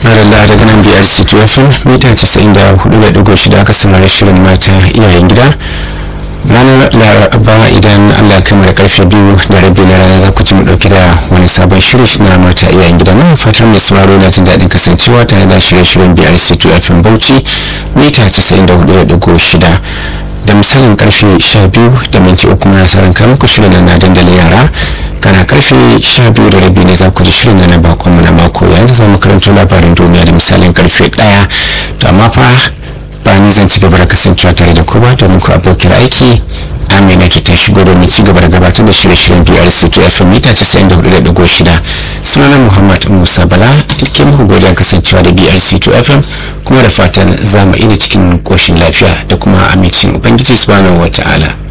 Adalla daga nan biyar situation mita 94.6 aka saurari shirin mata iyayen gida ranar laraba idan allah kama da karfe biyu da rabi na rana za ku ci mu dauki da wani sabon shiri na mata iyayen gida nan fatan mai sauraro na jin daɗin kasancewa tare da shirye-shiryen biyar c2 fm bauchi mita 94.6 da misalin karfe 12 da minti uku na saran kan ku shirin na dandalin yara kana karfe 12 da rabi ne za ku ji shirin na bakon mu na mako yanzu za mu karanto labarin duniya da misalin karfe 1 to amma fa ba ni zan ci gaba da kasancewa tare da kuma domin ku abokin aiki amina ki ta shigo domin ci gaba da gabatar da shirye-shiryen brc to fm mita 94.6 sunana muhammad musa bala ilke muku godiyar kasancewa da brc to fm kuma da fatan za mu ina cikin koshin lafiya da kuma amincin ubangiji subhanahu wa ta'ala